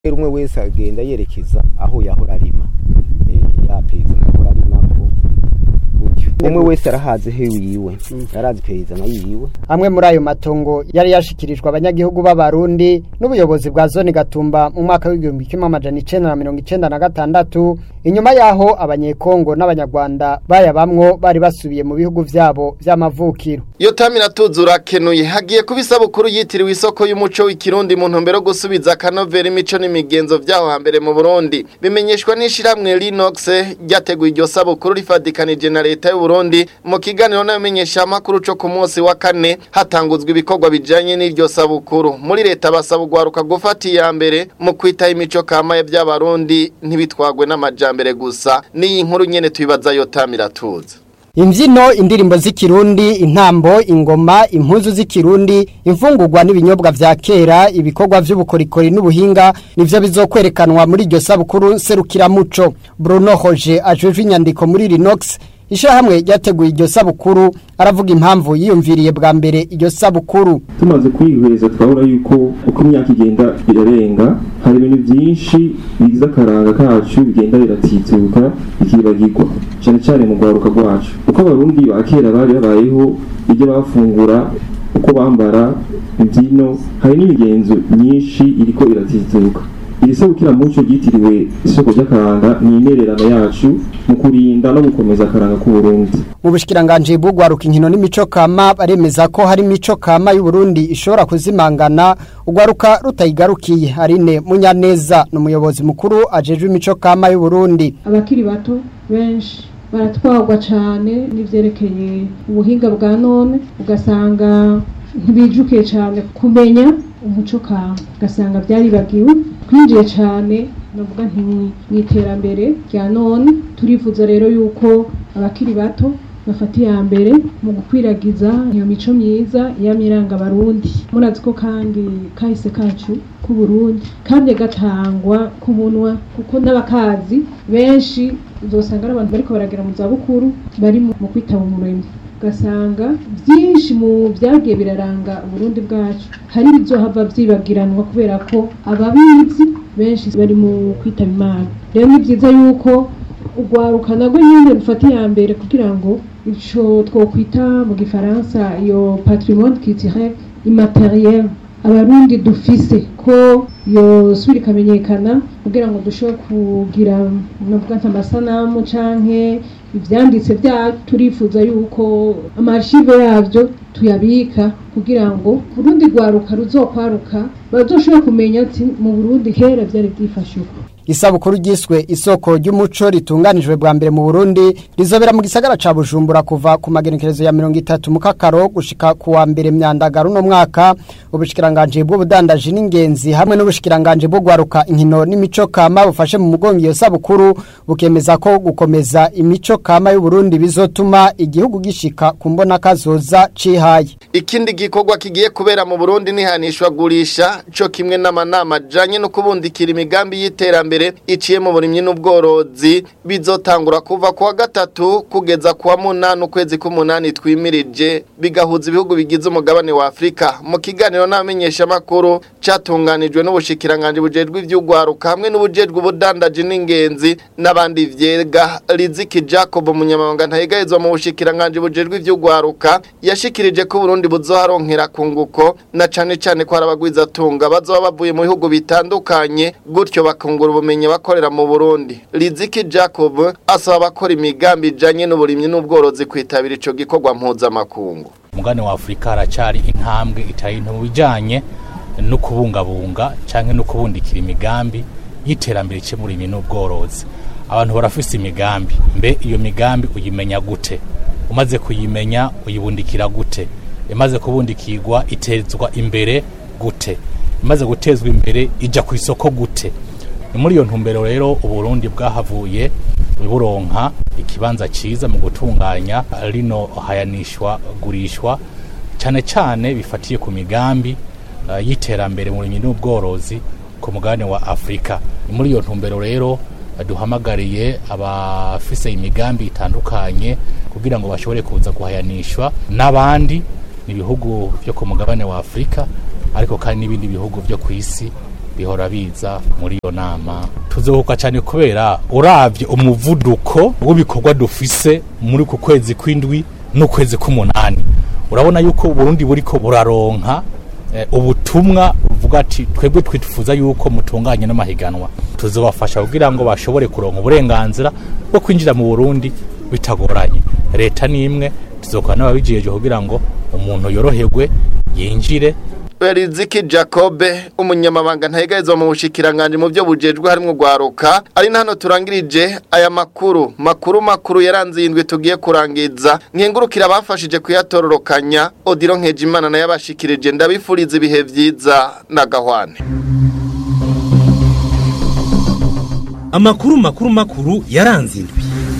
rero umwe wese agenda yerekeza aho yahora arima yapeza yahora arimako gutyo umwe wese arahazi he wiwe yarazi peyizana yiwe amwe muri ayo matongo yari yashikirijwe abanyagihugu b'abarundi n'ubuyobozi bwa zone gatumba mu mwaka w'igihumbi kimwe amajana icenda na mirongo icenda na gatandatu inyuma yaho abanyekongo n'abanyarwanda bayabamwo bari basubiye mu bihugu vyabo vy'amavukiro iyo tamira tuzura kenuye hagiye kuba isabukuru yitiriwe isoko y'umuco w'ikirundi mu ntumbero yo gusubiza akanovera imico n'imigenzo vyaho hambere mu Burundi bimenyeshwa n'ishiramwe Linox ryateguye iryo sabukuru rifadikanije na leta y'u Burundi mu kiganiro n'abamenyesha makuru co ku munsi wa kane hatanguzwa ibikorwa bijanye n'iryo sabukuru muri leta basaba ugwaruka gufata iya mbere mu kwitaho imico kama y'abarundi ntibitwagwe n'amajambere gusa n'iyi nkuru nyene tubibaza yo tamira tuza imbyino indirimbo z'ikirundi intambo ingoma impuzu z'ikirundi imfungurwa n'ibinyobwa vya kera ibikorwa vy'ubukorikori n'ubuhinga nivyo bizokwerekanwa muri iryo sabukuru serukiramuco bruno hoje ajejwe inyandiko muri rinox ishyirahamwe ryateguye iryo sabukuru aravuga impamvu yiyumviriye bwa mbere iryo sabukuru tumaze kwihweza twabona yuko uko imyaka igenda irarenga hari ibintu byinshi bigize akaranga kacu bigenda biratituka bikibagirwa cyane cyane mu rwaruka rwacu uko abarundi ba kera bari babayeho ibyo bafungura uko bambara imbyino hari n'imigenzo myinshi iriko iratituka iri sabukiramuco ryitiriwe isoko ry'akaranga ni intererano yacu mu kurinda no gukomeza akaranga k'uburundi mu bushikiranganje bw'ugwaruka inkino n'imico kama baremeza ko hari imico kama y'uburundi ishobora kuzimangana ugwaruka rutayigarukiye arine munyaneza ni umuyobozi mukuru ajejwe imico kama y'uburundi abakiri bato benshi baratwagwa cyane n'ivyerekeye ubuhinga bwa none ugasanga ntibijukiye cyane kumenya umuco kama ugasanga byaribagiwe twinjiye cyane navuga nti mu iterambere rya none turifuza rero yuko abakiri bato bafata iya mbere mu gukwiragiza iyo mico myiza y'amiranga abarundi murazi ko kandi kahise kacu k'uburundi kandi gatangwa ku munwa kuko n'abakazi benshi uzosanga ari abantu bariko baragera mu zabukuru bari mu kwitaba umuremyi ugasanga byinshi mu byagiye biraranga uburundi bwacu hari ibizohava byibagiranwa kubera ko ababizi benshi bari mu kwitaba imana rero ni byiza yuko urwaruka nabwo nyine rufata iya mbere kugira ngo ico twokwita mu gifaransa iyo patrimoine culturel immateriel abarundi dufise ko yosubira ikamenyekana kugira ngo dushobore kugira navuga nk'amasanamu canke ivyanditse bya turifuza yuko amashive yavyo tuyabika kugira ngo urundi rwaruka ruzokwaruka bazoshobora kumenya ati mu Burundi kera vyari byifashe uko isabukuru ryiswe isoko ry'umuco ritunganijwe bwa mbere mu Burundi rizobera mu gisagara ca Bujumbura kuva ku magenekerezo ya 30 mu kakaro gushika ku wa mbere myandagaro no mwaka ubushikiranganje bw'ubudandaji n'ingenzi hamwe n'ubushikiranganje bwo gwaruka inkino n'imico kama bufashe mu mugongo iyo sabukuru bukemeza ko gukomeza imico kama y'u Burundi bizotuma igihugu gishika ku mbona kazoza cihaye ikindi gikorwa kigiye kubera mu Burundi nihanishwa gurisha co kimwe n'amanama janye no kubundikira imigambi y'iterambere iciye mu burimyi n'ubworozi bizotangura kuva kuwa gatatu kugeza kuwa munani ukwezi k'umunani twimirije bigahuza ibihugu bigize umugabane wa Afrika mu kiganiro n'amenyesha makuru catunganijwe n'ubushikiranganje bujejwe ivy'ugwaruka hamwe n'ubujejwe ubudandaji n'ingenzi n'abandi vyega Riziki Jacob umunyamabanga ntayegahezwa mu bushikiranganje bujejwe ivy'ugwaruka yashikirije ko Burundi buzoharonkera kunguko na cane cane ko harabagwiza tunga bazoba bavuye mu bihugu bitandukanye gutyo bakungura ubumenyi bakorera mu Burundi Riziki Jacob asaba abakora imigambi ijanye n'uburimyi n'ubworozi kwitabira ico gikorwa mpuzamakungu umugani wa Afrika haracari intambwe itari mu bijanye no kubungabunga canke no kubundikira imigambi y'iterambere cye muri n'ubworozi abantu barafise imigambi mbe iyo migambi uyimenya gute umaze kuyimenya uyibundikira gute imaze kubundikirwa itezwa imbere gute imaze gutezwa imbere ija ku isoko gute ni muri iyo ntumbero rero uburundi bwahavuye buronka ikibanza ciza mu gutunganya rino hayanishwa gurishwa cyane cyane bifatiye ku migambi uh, y'iterambere mu burimyi n'ubworozi ku mugabane wa Afrika ni muri iyo ntumbero rero duhamagariye abafise imigambi itandukanye kugira ngo bashobore kuza guhayanishwa n'abandi ni ibihugu byo ku mugabane wa Afrika ariko kandi n'ibindi bihugu byo ku isi bihora biza muri iyo nama tuzohuka cyane kubera uravye umuvuduko w'ibikorwa dufise muri ku kwezi kw'indwi n'ukwezi k'umunani urabona yuko Burundi buriko buraronka eh, ubutumwa buvuga ati twebwe twifuza yuko mutunganye n'amahiganwa tuzobafasha kugira ngo bashobore kuronka uburenganzira bwo kwinjira mu Burundi bitagoranye leta ni imwe tuzokora n'ababijiyeje kugira ngo umuntu yoroherwe yinjire Beriziki Jacobe umunyamabanga ntayegarizwa mu bushikiranganje mu byo bujejwe harimo gwaruka ari hano turangirije aya makuru makuru makuru yaranze indwi tugiye kurangiza nkengurukira abafashije kuyatororokanya Odiro Nkejimana naye abashikirije ndabifuriza ibihe vyiza na gahwane amakuru makuru makuru yaranze indwi